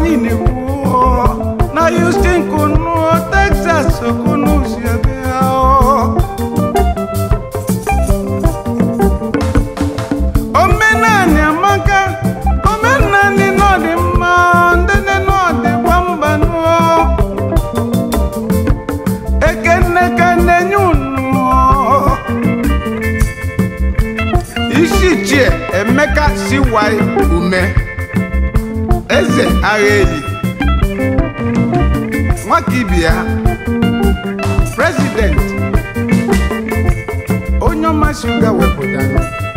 anyị na-ekwu na Houston kunu Texas kunu si ebe ahụ omenani amaka omenani n'ọdị mma ndene n'ọdị gbamba nụọ ekene ka na-enye unu isi chie emeka siwai ume eze agha eli nwaka ibia president onye ọma shuga wepụtara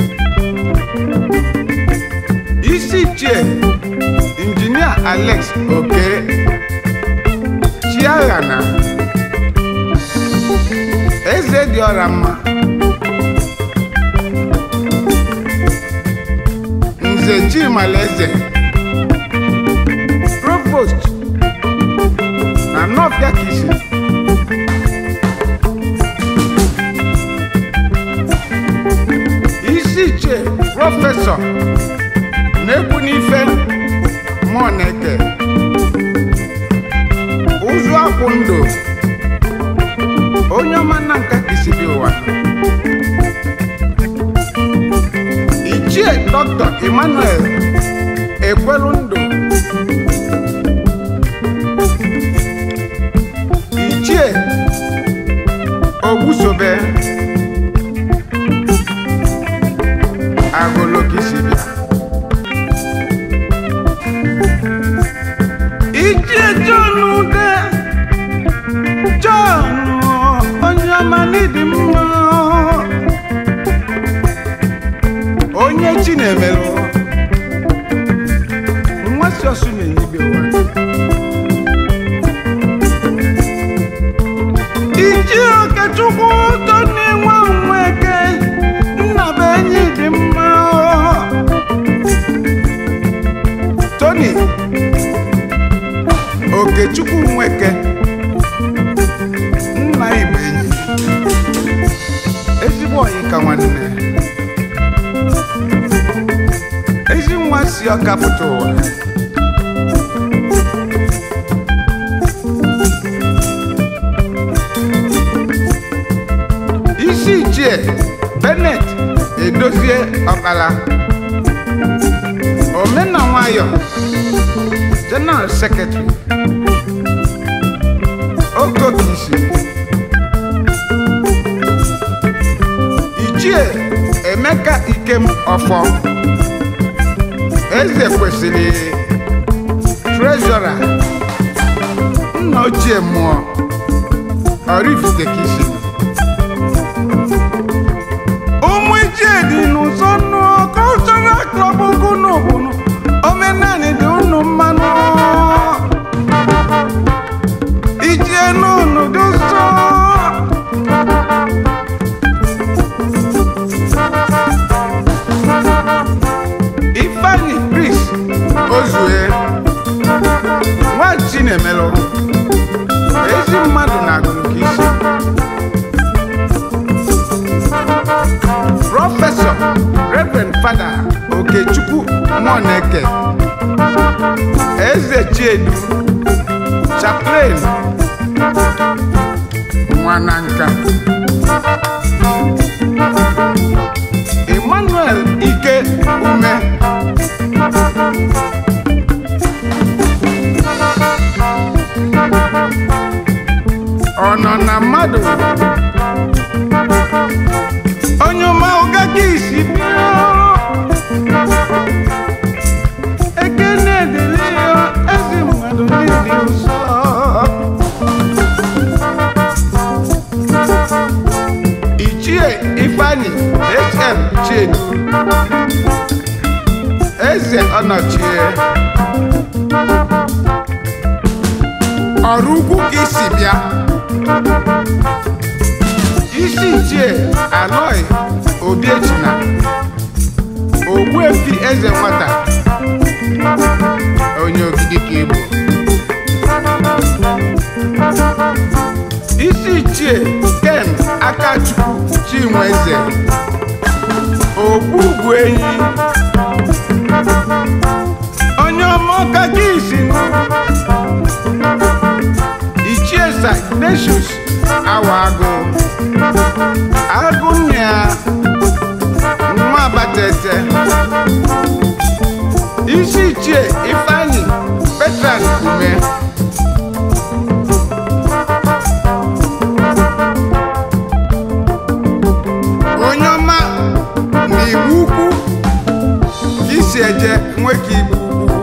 isi chie injinia alex oke chiaghana eze dị ọra mma nze chimalaeze provost na nọfịa kisi isi chie prọfesọ na-ekwu n'ife mmụọ na-eke ụzụ akwụ ndụ onye ọma na nka kisi bi ụwa ichie dọkịta emmanuel ekwelu ndụ ichie ogbusobe agolo kisi bịa ichie john ude john onye ọma n'ịdị mma onye chi na-emelụ nwasị ọsụ na-enyibe ụwa iji okechukwu toni nwa nweke nna bụ enyi dị mma toni okechukwu nweke nna igbo enyi ezigbo oyi ka nwanne ezi nwa si ọka pụta ụwa isi ichie benet edozie ọkpala omena nwayọ general secretary okokisi ichie emeka ikem ọfọ eze kwesịrị trezọra nna ochie mmụọ orifitekisi ụmụ ichie dị n'ụzọ nụ cultural club ugunu bunu omenani dị unu mmanụ ichie n'unu dị ụzọ ifeanyi chris ozue nwa chinemelụ ezi mmadụ na-agụrụ ka isi prọfesọ reverend fada okechukwu nwaneke eze chiedu chaplain nwananka emmanuel ike ume ọ nọ na mmadụ onye ọma ụga ka isi bịa ekene dịrị ya ezi mmadụ ndị dị nsọ ichie ifeanyi hm chiedu eze ọnọchie ọrụ ugwu ka isi bịa isi ichie aloi obiechina ogbuefi eze nwata onye ogidi ka igbo isi ichie ken akachukwu chinweze ogbu ugwu enyi onye ọma ọka gị isi Ignatius Awagu Agụnya nwa Abatete isi ichie Ifeanyi Petran Ume onye ọma na igbu ukwu ka isi eje nwe ka igbu ukwu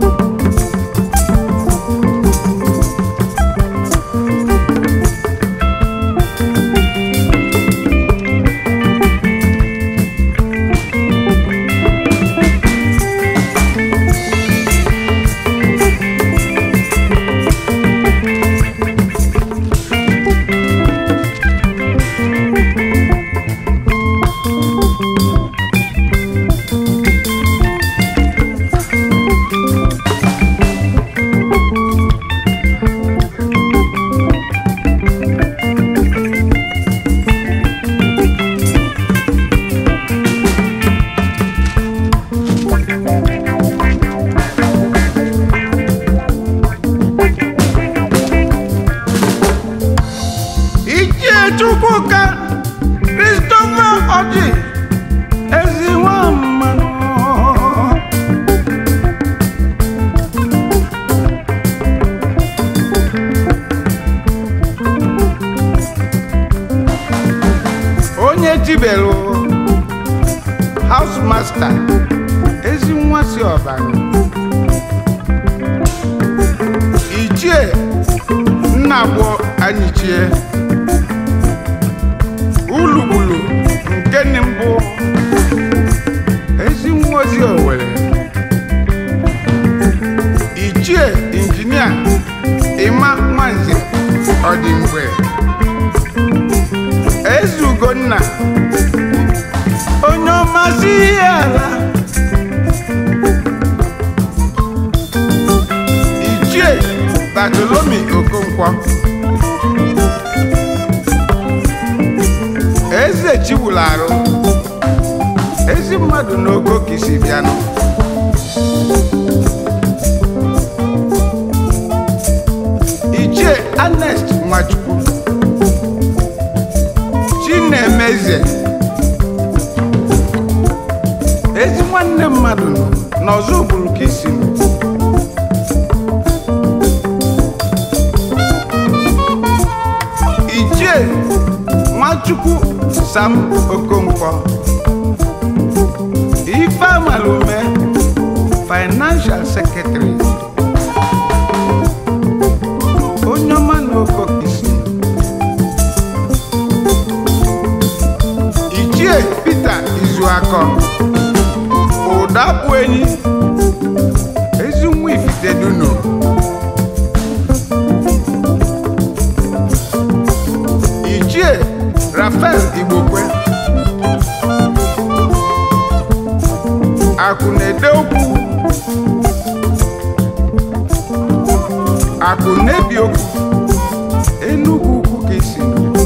Ichie Chukwuka Christopher Oji ezi nwa mmanụ onye tibelu house master ezi nwa si ọbara ichie nna gboo anyịchie ulugbulu nke ni mbụ ezi nwa ozi owere ichie injinia ịma nwanze ọdịmgbe eze ugonna onye ọmasị ihe ala ichie batolomi okonkwo eze chiwulu arụ ezi mmadụ n'ogo ka isi bịanụ ichie anest nwachukwu chinemeze ezi nwanne mmadụ nọ n'ọzọ ụbụrụ ka isi nọ ichie nwachukwu sam okonkwo ife amalume financial secretary onye ọma na okokisi ichie peter izuakọ ụdapụ enyi ezi nwa ifiteduno ichie rafael igbokwe akụ na-ede okwu akụ na-ebi okwu enugwu ukwu ka isi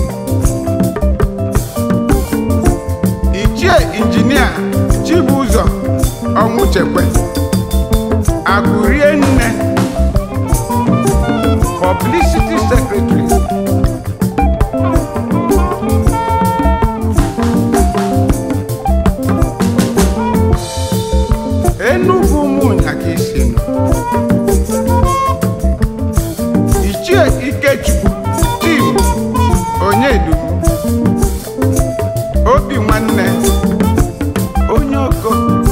ichie injinia chibụzọ ọnwụchekwe akụ rie nne publicity secretary enugwu ụmụnya ka isi nọ ichie ikechukwu tim onyedu obi nwanne onye oko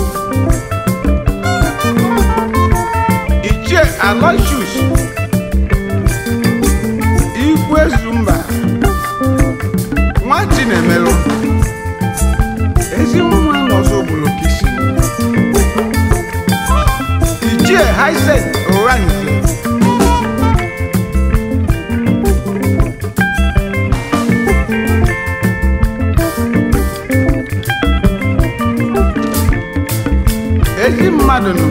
ichie aloysius igwe zumba nwa chinemelụ ezi nwa n'ọzọ obodo ka isi nọ ichie haisen oranze ezi mmadụ nọ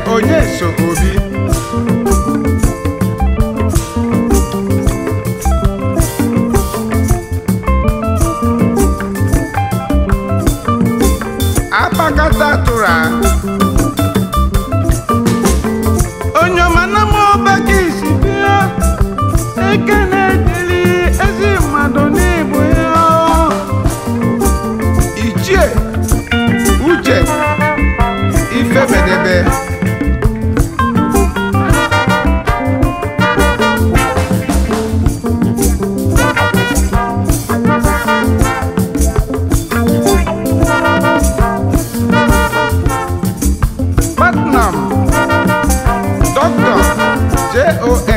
onye so obi akpakata tụrụ a onye ọma na m ọba ka isi bịa eke na-edeli ezi mmadụ n'ịbụ ya ichie uche ifebedebe Putnam Dr. J.O.S.